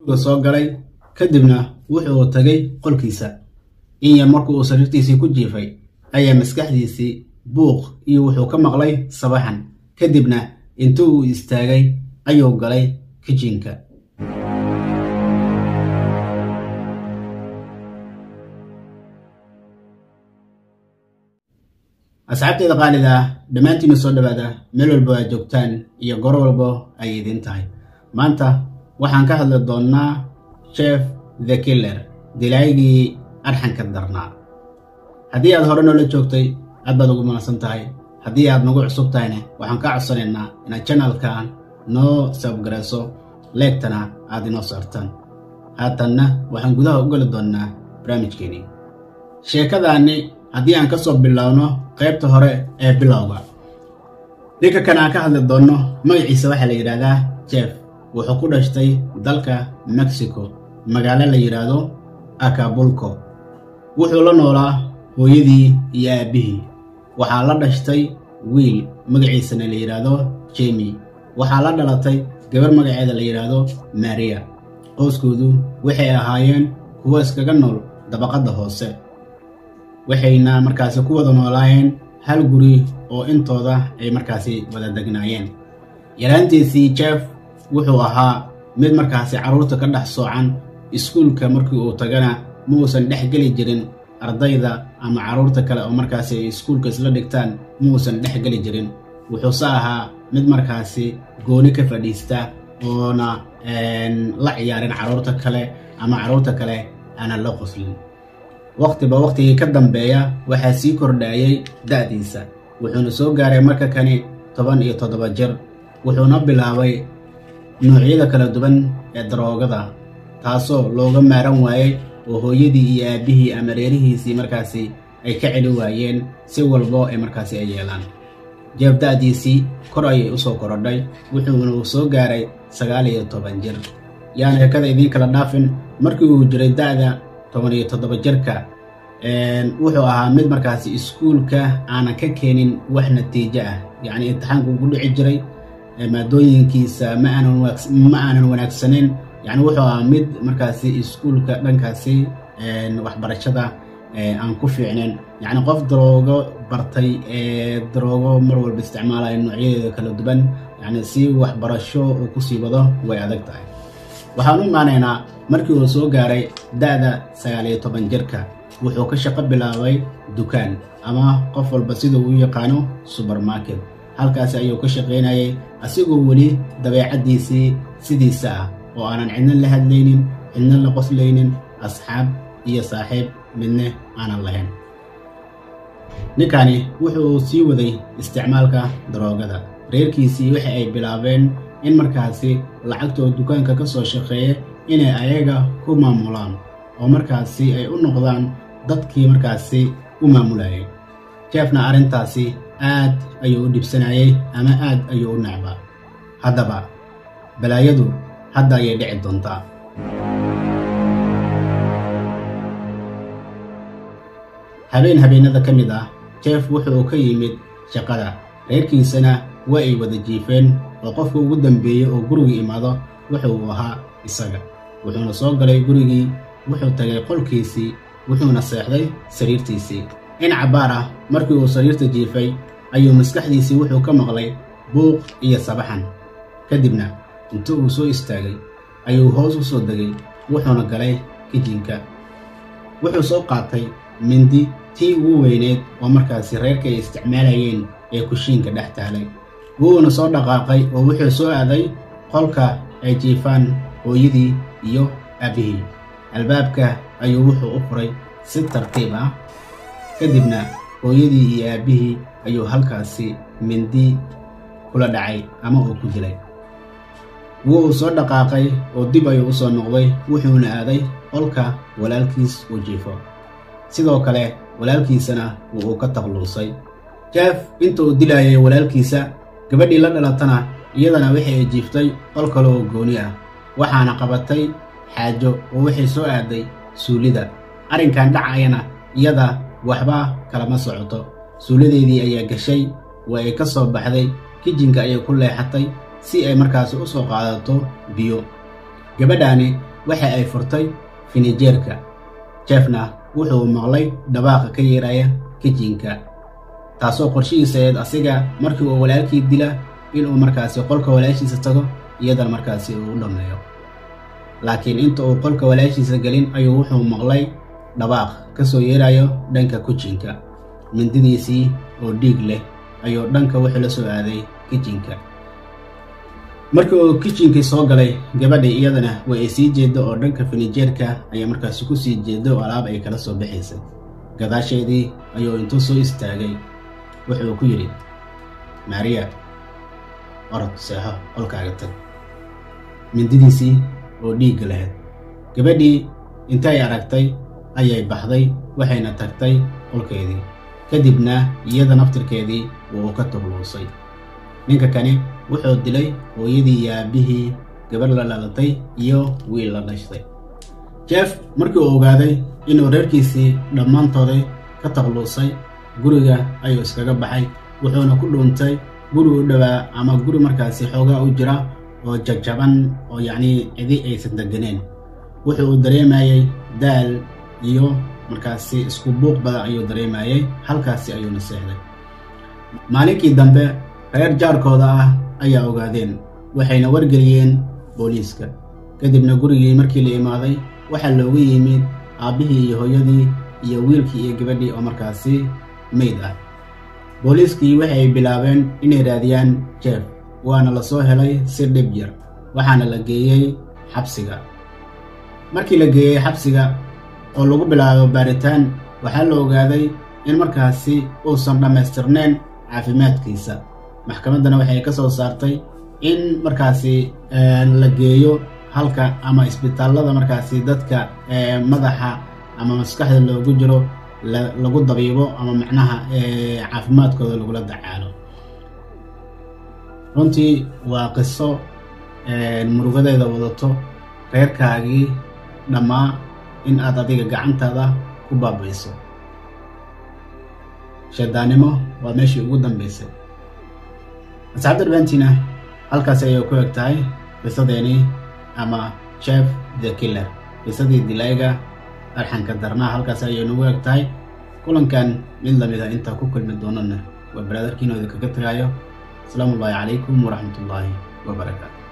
soo galay kadibna wuxuu tagay qolkiisa inya markuu uu sariirtiisii ku jiifay ayaa maskaxdiisii buuq iyo wuxuu ka maqlay sabaxan kadibna intuu uu istaagay ayuu galay kijinka asxaabteeda qaalida ah dhammaantiina soo dhowaada meel walba aad joogtaan iyo goro walba ay idiin tahay maanta waxaan ka hadli doonnaa chef the killer dilaayigii arxanka darnaa haddii aad hore noola joogtay aad baad ugu mahadsan tahay haddii aad nagu cusub tahayna waxaan kaa codsanaynaa inaad janalkan noo sabgarayso leegtana aad inoo saartaan haatanna waxaan gudaha u geli doonnaa barnaamijkeenii sheekadaani haddii aan ka soo bilowno qaybta hore ee bilowga ninka kan aan ka hadli doonno magaciisa waxaa la yidhaahdaa jef wuxuu ku dhashtay dalka mexico magaalo la yidhaahdo acabulco wuxuu la noolaa hooyadii iyo aabbihii waxaa la dhashtay wiil magaciisana la yidhaahdo jemi waxaa la dhalatay gabar magaceeda la yidhaahdo maria qoyskoodu waxay ahaayeen kuwo iskaga nool dabaqadda hoose waxayna markaasi ku wada noolaayeen hal guri oo intooda ay markaasi wada degnaayeen yaraantiisii jef wuxuu ahaa mid markaasi carruurta ka dhex soocan iskuulka markii uu tagana ma uusan dhex geli jirin ardayda ama carruurta kale oo markaasi ay iskuulka isla dhigtaan ma uusan dhex geli jirin wuxuuse ahaa mid markaasi gooni ka fadhiista oona la ciyaarin carruurta kale ama carruurta kale aanan la qoslin wakhtiba wakhtigii ka dambeeya waxaa sii kordhaayay da'diisa wuxuuna soo gaaray marka kani toban iyo toddoba jir wuxuuna bilaabay noocyada kala duwan ee daroogada taasoo looga maaran waayey oo hooyadii iyo aabbihii ama reerihiisii markaasi ay ka celi waayeen si walbo ay markaasi ay yeelaan jeef da'diisii kor ayay u soo korodhay wuxuuna uu soo gaaray sagaal iyo toban jir yaan heekada idiin kala dhaafin markii uu jiray da'da toban iyo toddoba jirka wuxuu ahaa mid markaasi iskuulka aanan ka keenin wax natiijo ah yacni imtixaanku ugu dhici jiray maadooyinkiisa ma aanan wanaagsanayn yacni wuxuu ahaa mid markaasi iskuulka dhankaasi waxbarashada aan ku fiicnayn yacni qof daroogo bartay ee daroogo mar walba isticmaalaya noocyadeeda kala duwan yacni si waxbarasho uu kusii wado way adag tahay waxaan u imaanaynaa markii uu soo gaaray da'da sagaal iyo toban jirka wuxuu ka shaqo bilaabay dukaan ama qof walba sida uu yaqaano subermarket halkaasi ayuu ka shaqaynayay asigoo weli dabeecaddiisii sidiisa ah oo aanan cidna la hadlaynin cidna la qoslaynin asxaab iyo saaxiib midne aanan lahayn ninkani wuxuu sii waday isticmaalka daroogada reerkiisii waxa ay bilaabeen in markaasi lacagtoo dukaanka ka soo shaqeeya inay ayaga ku maamulaan oo markaasi ay u noqdaan dadkii markaasi u maamulayay jefna arrintaasi aad ayuu u dhibsanayay ama aad ayuu u necbaa haddaba balaayadu hadda ayay dhici doontaa habeen habeenada ka mid ah jef wuxuu ka yimid shaqada reerkiisana waa ay wada jiifeen oo qofka ugu dambeeyey oo guriga imaado wuxuu ahaa isaga wuxuuna soo galay gurigii wuxuu tagay qolkiisii wuxuuna seexday sariirtiisii in cabbaar ah markii uu sariirta jiifay ayuu maskaxdiisii wuxuu ka maqlay buuq iyo sabaxan kadibna intuu uu soo istaagay ayuu hoos u soo degay wuxuuna galay kijinka wuxuu soo qaatay mindi tii ugu weyneed oo markaasi reerka ay isticmaalayeen ee kushiinka dhex taalay wuuna soo dhaqaaqay oo wuxuu soo aaday qolka ay jiifaan hooyadii iyo aabbihii albaabka ayuu wuxuu u furay si tartiib ah kadibna hooyadii iyo aabbihii ayuu halkaasi mindi kula dhacay ama uu ku dilay wuu soo dhaqaaqay oo dib ayuu u soo noqday wuxuuna aaday qolka walaalkiis uu jiifo sidoo kale walaalkiisana wuu ka taqluusay jeef inta uu dilaayay walaalkiisa gabadhii la dhalatana iyadana waxay ay jiiftay qol kale oo gooni ah waxaana qabatay xaajo oo waxay soo aaday suulida arrinkan dhacayana iyada waxba kalama socoto suulideedii ayaa gashay waa ay ka soo baxday kijinka ayay ku leexatay si ay markaasi u soo qaadato biyo gabadhaani waxa ay furtay finijeerka jeffna wuxuu maqlay dhawaaqa ka yeeraya kijinka taasoo qorshihiisa eed asiga markii uu walaalkii dila inuu markaasi qolka walaashiisa tago iyadana markaasi uu u dhammeeyo laakiin inta uu qolka walaashiisa gelin ayuu wuxuu maqlay dhawaaq ka soo yeerayo dhanka kijinka mindidiisii oo dhiig leh ayuu dhanka wuxuu la soo aaday kijinka markii uu kijinkii soo galay gabadhii iyadana way ay sii jeedo oo dhanka finijeerka ayay markaasi ku sii jeedo oo alaab ay kala soo baxaysay gadaasheedii ayuu intuu soo istaagay wuxuu ku yidhi maariya orod seexo qolkaaga tag mindidiisii oo dhiigga lahayd gabadhii intay aragtay ayay baxday waxayna tagtay qolkeedii kadibna iyada naftirkeedii wuu ka tubluusay ninka kani wuxuu dilay hooyadii iyo aabbihii gabadh la dhalatay iyo wiil la dhashtay jeff markii uu ogaaday inuu reerkiisii dhammaantooday ka taqluusay guriga ayuu iskaga baxay wuxuuna ku dhuuntay guri u dhowaa ama guri markaasi xoogaa u jira oo jajaban oo yacnii cidi aysan deganeen wuxuu uu dareemayey daal iyo markaasi isku buuq badan ayuu dareemayey halkaasi ayuuna seexday maalinkii dambe reer jaarkooda ah ayaa ogaadeen waxayna wargeliyeen booliiska kadibna gurigii markii la imaaday waxaa loogu yimid aabbihii iyo hooyadii iyo wiilkii iyo gabadhii oo markaasi mayd ah booliiskii waxay bilaabeen inay raadiyaan jeef waana la soo helay si dhib yar waxaana la geeyey xabsiga markii la geeyey xabsiga oo lagu bilaabo baaritaan waxaa la ogaaday in markaasi uusan dhammaystirnayn caafimaadkiisa maxkamaddana waxay ka soo saartay in markaasi la geeyo halka ama isbitaallada markaasi dadka madaxa ama maskaxda loogu jiro lagu dabiibo ama macnaha caafimaadkooda lagula dacaalo runtii waa qiso murugadeeda wadato reerkaagii dhammaa in aad adiga gacantaada ku baabayso shaydaannimo waa meeshii ugu dambaysay asxaabta dhammaantiina halkaas ayay ku eg tahay qisadeenii ama jeff the killer qisadii dilayga arxanka darnaa halkaas ayay nagu eg tahay kulankan mid lamid a intaa ku kulmi doonana waa baraadarkiinooda kaga tagaayo asalaamu ullaahi calaykum waraxmat ullaahi wabarakaatu